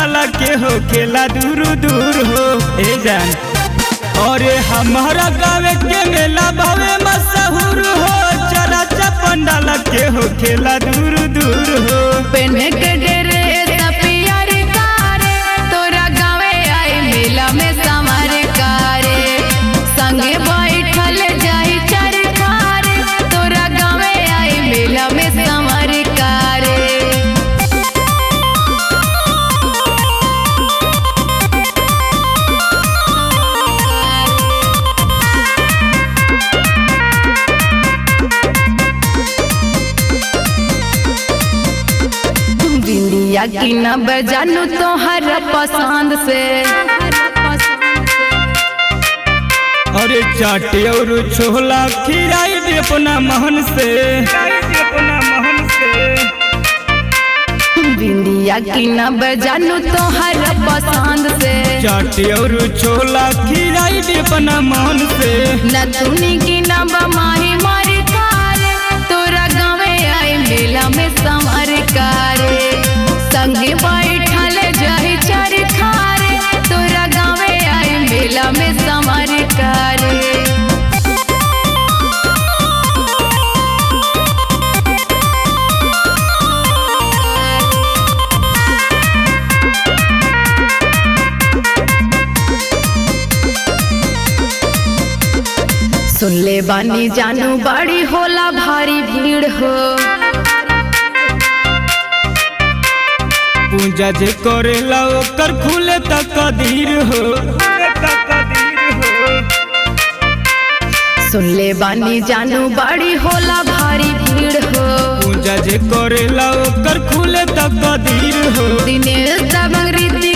पंडाला के हो खेला दूर दूर हो ए जान अरे हमारा गाँव के मेला भावे मशहूर हो चला चा पंडाला के हो खेला दूर दूर हो पेन्हे के डेरे सपियर कारे तोरा गावे आई मेला में समार कारे संगे बैठल जाई चरखारे तोरा गावे आई मेला में समार कारे बिंदिया की न बजानू तोहर पसंद से अरे चाटे और छोला खिलाई दे अपना महन से अपना महन से बिंदिया की न बजानू तोहर पसंद से चाटे और छोला खिलाई दे अपना मन से नथुनी की न बमाही मारी कारे तोरा गावे आई मेला में संवर कारे संगे बैठल जाई चार खारे तोरा गावे आई मेला में संवर कारे सुन ले बानी जानू बड़ी होला भारी भीड़ हो पूजा जे करेला ओकर खुले तक कदीर हो सुन ले बानी जानू बड़ी होला भारी भीड़ हो पूजा जे करेला ओकर खुले तक कदीर हो दिनेश दबंग रीति